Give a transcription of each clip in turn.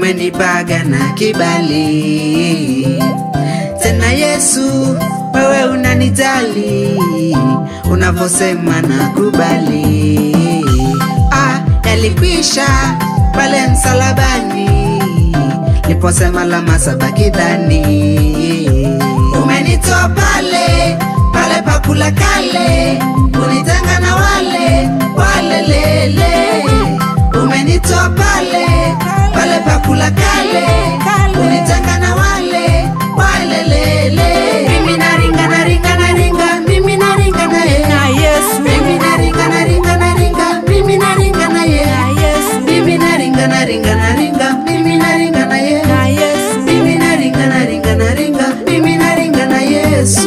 umenipaga na kibali tena Yesu, wewe unanijali unavyosema na kubali. Ah, yalikwisha pale msalabani liposema la masabaki dhani, umenitoa pale pale pakula kale kunitenga na wale wale lele, umenitoa pale pale pakula kale kunitenga na wale wale lele. Mimi naringa naringa naringa, mimi naringa na yeye na Yesu, mimi naringa naringa naringa, mimi naringa na yeye na Yesu, mimi naringa naringa naringa, mimi naringa na yeye na Yesu. mimi naringa naringa naringa, mimi naringa na Yesu.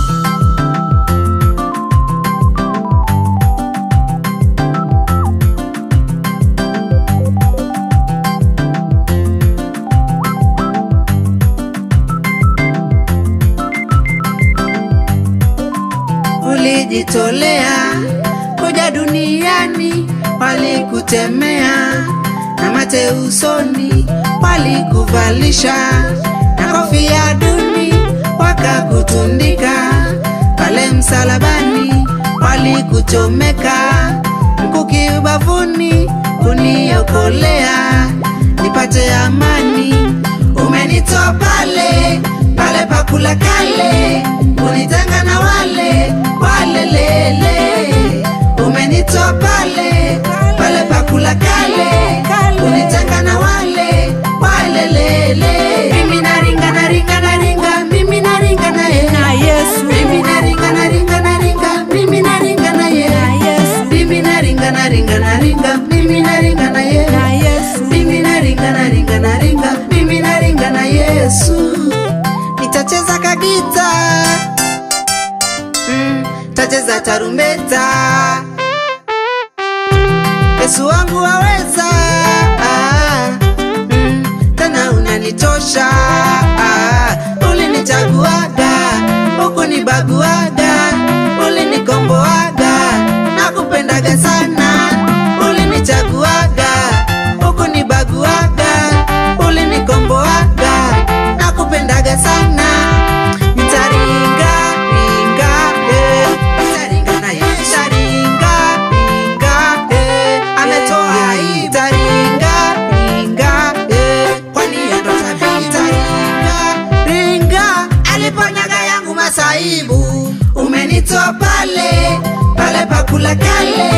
Ulijitolea kuja duniani, walikutemea na mate usoni, walikuvalisha na kofia duni, wakakutundika pale msalabani, walikuchomeka mkuki ubavuni, kuniokolea nipate amani. Umenitoa pale pale pakula kale, kunitenga na wale wale lele. Umenitoa pale pale pakula kale, kunitenga na wale wale lele. Mimi naringa naringa naringa, mimi naringa na yeye Na Yesu, mimi naringa naringa naringa, mimi naringa na na yeye Yesu, mimi naringa naringa naringa, mimi naringa na yeye na Yesu. mimi naringa naringa naringa, mimi naringa na Yesu. Nitacheza kagita mm, tacheza tarumbeta. Yesu wangu waweza ah, mm, tena unanitosha ah, ulinichaguaga ukunibaguaga ulinikomboaga nakupendaga sana ulinichaguaga ukunibaguaga ulinikomboaga nakupendaga sana nitaringa ringa eh, nitaringa na Yesu. Nitaringa ringa eh, ametoa hii. Nitaringa ringa eh, kwani yeye ndo tabii. Nitaringa ringa aliponyaga yangu masaibu umenitoa pale pale pakula kale